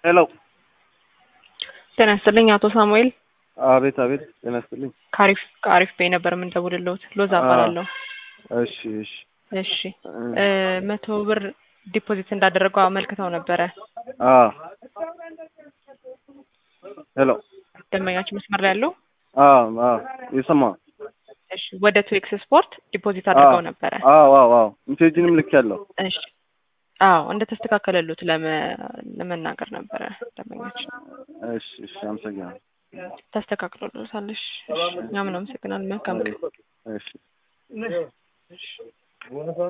ሄሎ ጤና ይስጥልኝ አቶ ሳሙኤል አቤት አቤት ጤና ይስጥልኝ ከአሪፍ ከአሪፍ ቤ ነበር የምንደውልልዎት ሎዛ እባላለሁ እሺ እሺ እሺ እ መቶ ብር ዲፖዚት እንዳደረጉ አመልክተው ነበረ አ ሄሎ ደንበኛችን መስመር ላይ ያለው አ አ የሰማ እሺ ወደ ቱዌክስ ስፖርት ዲፖዚት አድርገው ነበረ አዎ አዎ አዎ ሜሴጅንም ልክ ያለው እሺ አዎ እንደ ተስተካከለሉት ለመናገር ነበረ ደንበኛችን እሺ እሺ አመሰግናለሁ ተስተካክሎልዎታል እሺ እሺ እኛም እናመሰግናለን መልካም ቀን እሺ